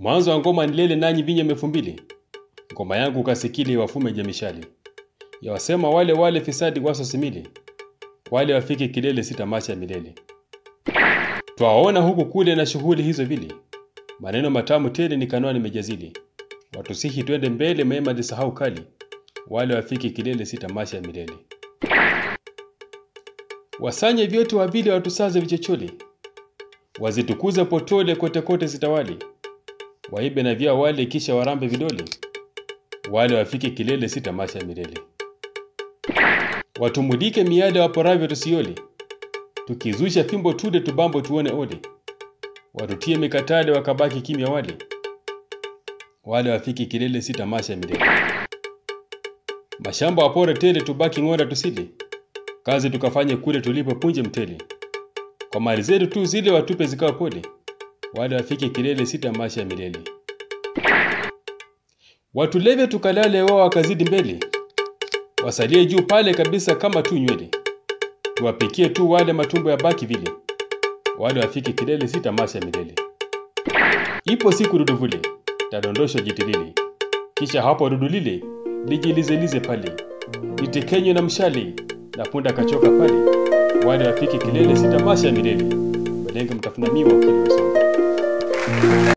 Mwanzo wa ngoma nilele nanyi vinye mefu mbili. Ngoma yangu kasikili wafume jamishali. Yawasema wale wale fisadi waso simili. Wale wafike kilele si tamasha milele. Twaona huku kule na shughuli hizo vili. Maneno matamu tele ni kanwa nimejazili. Watusihi twende mbele mema nisahau kali. Wale wafike kilele si tamasha milele. Wasanye vyote wavili watusaze vichochole. Wazitukuze potole kote kote zitawali. Waibe na vya wale kisha warambe vidole. Wale wafike kilele si tamasha milele. Watumulike miada waporavyo tusiole. Tukizusha fimbo tude tubambo tuone ole. Watutie mikatale wakabaki kimya wale. Wale wafike kilele si tamasha milele. Mashamba wapore tele tubaki ng'onda tusile. Kazi tukafanye kule tulipo punje mtele. Kwa mali zetu tu zile watupe zikawa pole. Wale wafike kilele si tamasha milele. Watuleve tukalale wao wakazidi mbele. Wasalie juu pale kabisa kama tu nywele. Tuwapikie tu wale matumbo ya baki vile. Wale wafike kilele si tamasha milele. Ipo siku dudu vule, tadondosha jitilili. Kisha hapo dudu lile, lijilizelize pale. Litekenywe na mshale, na punda kachoka pale. Wale wafike kilele si tamasha milele. Balenge mtafuna miwa ukili usonga.